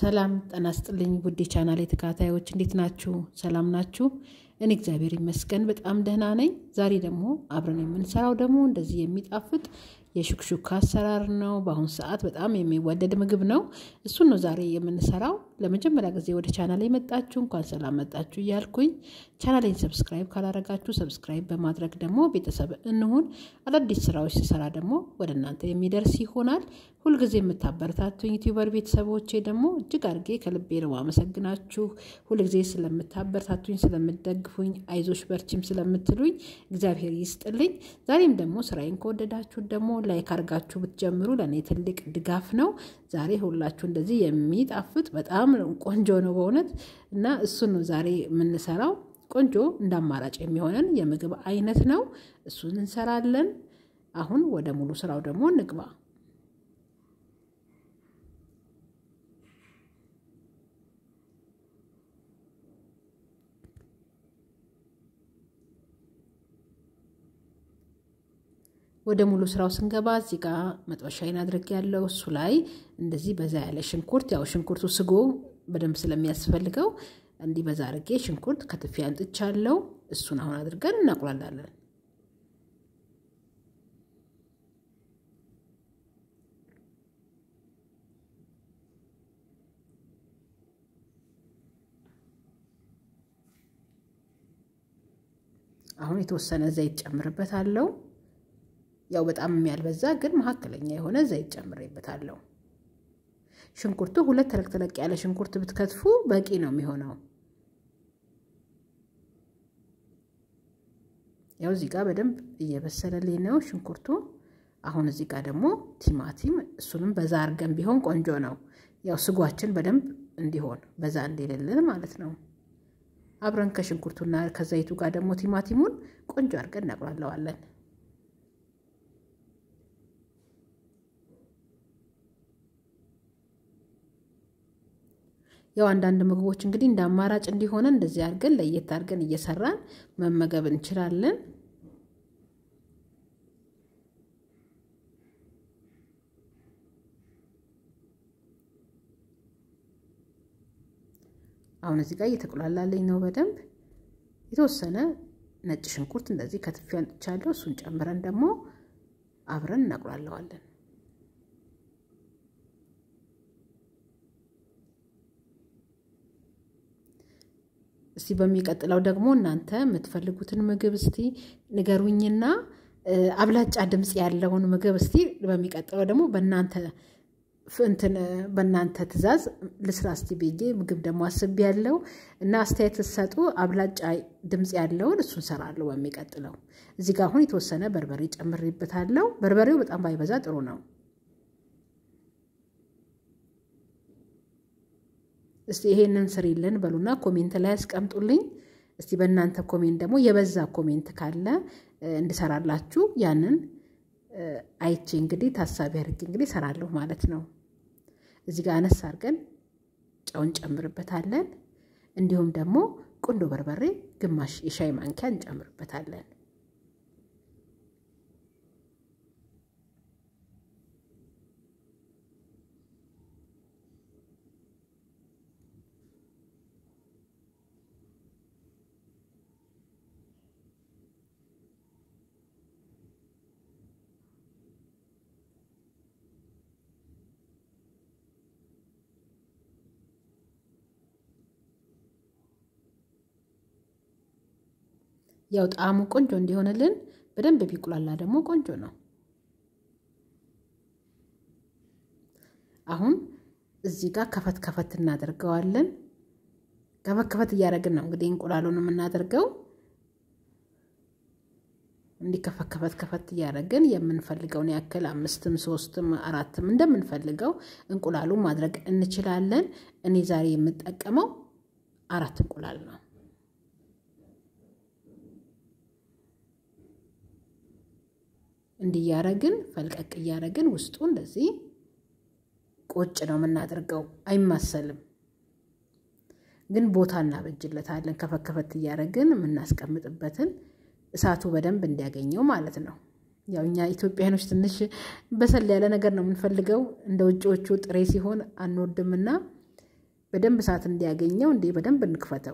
ሰላም ጤና ይስጥልኝ ውድ የቻናሌ ተከታታዮች እንዴት ናችሁ? ሰላም ናችሁ? እኔ እግዚአብሔር ይመስገን በጣም ደህና ነኝ። ዛሬ ደግሞ አብረን የምንሰራው ደግሞ እንደዚህ የሚጣፍጥ የሹክሹካ አሰራር ነው። በአሁኑ ሰዓት በጣም የሚወደድ ምግብ ነው። እሱን ነው ዛሬ የምንሰራው። ለመጀመሪያ ጊዜ ወደ ቻናሌ የመጣችሁ እንኳን ሰላም መጣችሁ እያልኩኝ ቻናሌን ሰብስክራይብ ካላረጋችሁ ሰብስክራይብ በማድረግ ደግሞ ቤተሰብ እንሁን። አዳዲስ ስራዎች ስሰራ ደግሞ ወደ እናንተ የሚደርስ ይሆናል። ሁልጊዜ የምታበረታቱኝ ዩቲዩበር ቤተሰቦቼ ደግሞ እጅግ አድርጌ ከልቤ ነው አመሰግናችሁ። ሁልጊዜ ስለምታበረታቱኝ፣ ስለምደግፉኝ፣ አይዞሽ በርቺም ስለምትሉኝ እግዚአብሔር ይስጥልኝ። ዛሬም ደግሞ ስራዬን ከወደዳችሁ ደግሞ ላይክ አድርጋችሁ ብትጀምሩ ለእኔ ትልቅ ድጋፍ ነው። ዛሬ ሁላችሁ እንደዚህ የሚጣፍጥ በጣም ቆንጆ ነው በእውነት እና እሱን ነው ዛሬ የምንሰራው። ቆንጆ እንደ አማራጭ የሚሆነን የምግብ አይነት ነው። እሱን እንሰራለን። አሁን ወደ ሙሉ ስራው ደግሞ እንግባ። ወደ ሙሉ ስራው ስንገባ እዚህ ጋር መጥበሻዬን አድርግ ያለው እሱ ላይ እንደዚህ በዛ ያለ ሽንኩርት ያው ሽንኩርቱ ስጎ በደንብ ስለሚያስፈልገው እንዲህ በዛ አድርጌ ሽንኩርት ከትፌ አንጥቻለሁ። እሱን አሁን አድርገን እናቁላላለን። አሁን የተወሰነ ዘይት ጨምርበታለሁ። ያው በጣም ያልበዛ ግን መካከለኛ የሆነ ዘይት ጨምሬበታለሁ። ሽንኩርቱ ሁለት ተለቅ ተለቅ ያለ ሽንኩርት ብትከትፉ በቂ ነው የሚሆነው። ያው እዚህ ጋር በደንብ እየበሰለልኝ ነው ሽንኩርቱ። አሁን እዚህ ጋር ደግሞ ቲማቲም፣ እሱንም በዛ አድርገን ቢሆን ቆንጆ ነው። ያው ስጓችን በደንብ እንዲሆን በዛ እንዲልልን ማለት ነው። አብረን ከሽንኩርቱና ከዘይቱ ጋር ደግሞ ቲማቲሙን ቆንጆ አድርገን እናቁላለዋለን። ያው አንዳንድ ምግቦች እንግዲህ እንደ አማራጭ እንዲሆነ እንደዚህ አድርገን ለየት አድርገን እየሰራን መመገብ እንችላለን። አሁን እዚህ ጋር እየተቆላላለኝ ነው በደንብ የተወሰነ ነጭ ሽንኩርት እንደዚህ ከትፌ አንጥቻለሁ። እሱን ጨምረን ደግሞ አብረን እናቁላለዋለን። እስቲ በሚቀጥለው ደግሞ እናንተ የምትፈልጉትን ምግብ እስቲ ንገሩኝና አብላጫ ድምፅ ያለውን ምግብ እስቲ በሚቀጥለው ደግሞ በእናንተ እንትን በእናንተ ትዕዛዝ ልስራ እስቲ ብዬ ምግብ ደግሞ አስቤ ያለው እና አስተያየት ስትሰጡ አብላጫ ድምፅ ያለውን እሱን ሰራለሁ በሚቀጥለው። እዚህ ጋር አሁን የተወሰነ በርበሬ ጨምሬበታለሁ። በርበሬው በጣም ባይበዛ ጥሩ ነው። እስቲ ይሄንን ስሪልን በሉና ኮሜንት ላይ ያስቀምጡልኝ። እስቲ በእናንተ ኮሜንት ደግሞ የበዛ ኮሜንት ካለ እንድሰራላችሁ ያንን አይቼ እንግዲህ ታሳቢ አድርጌ እንግዲህ ሰራለሁ ማለት ነው። እዚህ ጋር አነስ አድርገን ጨውን ጨምርበታለን። እንዲሁም ደግሞ ቁንዶ በርበሬ ግማሽ የሻይ ማንኪያ እንጨምርበታለን። ያው ጣዕሙ ቆንጆ እንዲሆንልን በደንብ ቢቁላላ ደግሞ ቆንጆ ነው። አሁን እዚህ ጋር ከፈት ከፈት እናደርገዋለን። ከፈት ከፈት እያደረግን ነው እንግዲህ እንቁላሉን የምናደርገው። እንዲህ ከፈት ከፈት ከፈት እያደረግን የምንፈልገውን ያክል አምስትም ሶስትም አራትም እንደምንፈልገው እንቁላሉን ማድረግ እንችላለን። እኔ ዛሬ የምጠቀመው አራት እንቁላል ነው። እንዲህ እያረግን ፈልቀቅ እያረግን ውስጡ እንደዚህ ቁጭ ነው የምናደርገው። አይማሰልም፣ ግን ቦታ እናበጅለታለን። ከፈት ከፈት እያረግን የምናስቀምጥበትን እሳቱ በደንብ እንዲያገኘው ማለት ነው። ያው እኛ ኢትዮጵያኖች ትንሽ በሰል ያለ ነገር ነው የምንፈልገው። እንደ ውጭዎቹ ጥሬ ሲሆን አንወድምና በደንብ እሳት እንዲያገኘው እንዴ በደንብ እንክፈተው።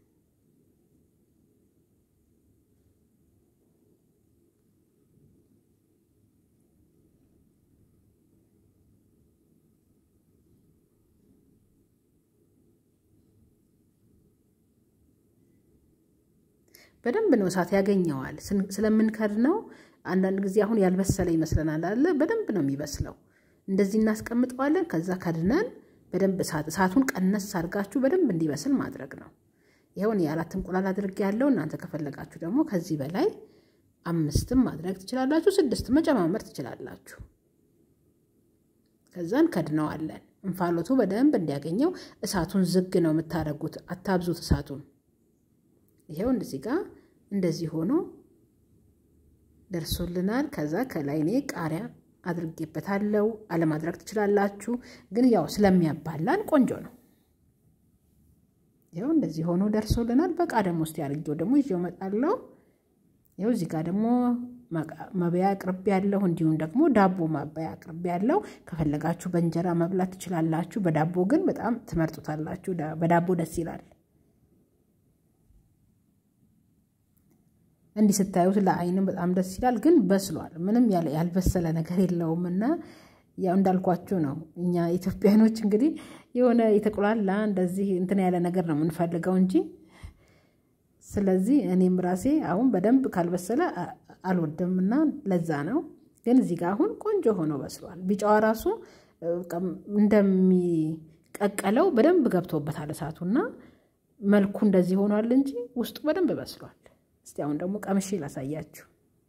በደንብ ነው እሳት ያገኘዋል። ስለምንከድነው አንዳንድ ጊዜ አሁን ያልበሰለ ይመስለናል አለ። በደንብ ነው የሚበስለው። እንደዚህ እናስቀምጠዋለን። ከዛ ከድነን በደንብ እሳት እሳቱን ቀነስ አድርጋችሁ በደንብ እንዲበስል ማድረግ ነው። ይኸውን የአራት እንቁላል አድርጌ ያለው እናንተ ከፈለጋችሁ ደግሞ ከዚህ በላይ አምስትም ማድረግ ትችላላችሁ። ስድስት መጨማመር ትችላላችሁ። ከዛን ከድነዋለን። እንፋሎቱ በደንብ እንዲያገኘው እሳቱን ዝግ ነው የምታደርጉት። አታብዙት እሳቱን። ይሄው እንደዚህ ጋር እንደዚህ ሆኖ ደርሶልናል። ከዛ ከላይ እኔ ቃሪያ አድርጌበታለሁ። አለማድረግ ትችላላችሁ፣ ግን ያው ስለሚያባላን ቆንጆ ነው። ይኸው እንደዚህ ሆኖ ደርሶልናል። በቃ ደግሞ ውስጥ ያርጌው ደግሞ ይዤው እመጣለሁ። ይኸው እዚህ ጋር ደግሞ መብያ አቅርቤ ያለሁ፣ እንዲሁም ደግሞ ዳቦ ማባያ አቅርቤ ያለው። ከፈለጋችሁ በእንጀራ መብላት ትችላላችሁ። በዳቦ ግን በጣም ትመርጡታላችሁ። በዳቦ ደስ ይላል። እንዲህ ስታዩት ለአይንም በጣም ደስ ይላል። ግን በስሏል። ምንም ያልበሰለ ነገር የለውም እና ያው እንዳልኳችሁ ነው። እኛ ኢትዮጵያኖች እንግዲህ የሆነ የተቆላላ እንደዚህ እንትን ያለ ነገር ነው የምንፈልገው እንጂ ስለዚህ እኔም ራሴ አሁን በደንብ ካልበሰለ አልወድም እና ለዛ ነው። ግን እዚህ ጋር አሁን ቆንጆ ሆኖ በስሏል። ቢጫዋ ራሱ እንደሚቀቀለው በደንብ ገብቶበታል እሳቱና መልኩ እንደዚህ ሆኗል እንጂ ውስጡ በደንብ በስሏል። እስቲ አሁን ደግሞ ቀምሼ ላሳያችሁ።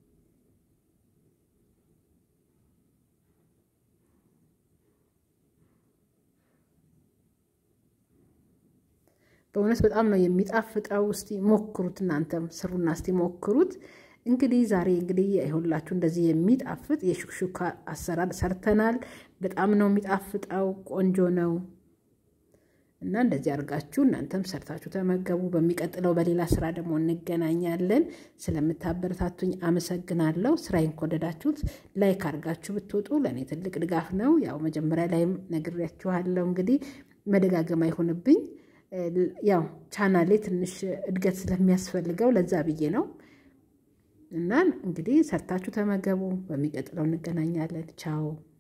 በእውነት በጣም ነው የሚጣፍጠው። እስቲ ሞክሩት፣ እናንተም ስሩና እስቲ ሞክሩት። እንግዲህ ዛሬ እንግዲህ ይኸውላችሁ እንደዚህ የሚጣፍጥ የሹክሹካ አሰራር ሰርተናል። በጣም ነው የሚጣፍጠው፣ ቆንጆ ነው እና እንደዚህ አድርጋችሁ እናንተም ሰርታችሁ ተመገቡ። በሚቀጥለው በሌላ ስራ ደግሞ እንገናኛለን። ስለምታበረታቱኝ አመሰግናለሁ። ስራዬን ከወደዳችሁት ላይክ አድርጋችሁ ብትወጡ ለእኔ ትልቅ ድጋፍ ነው። ያው መጀመሪያ ላይም ነግሬያችኋለሁ። እንግዲህ መደጋገም አይሆንብኝ ያው ቻናሌ ትንሽ እድገት ስለሚያስፈልገው ለዛ ብዬ ነው። እና እንግዲህ ሰርታችሁ ተመገቡ። በሚቀጥለው እንገናኛለን። ቻው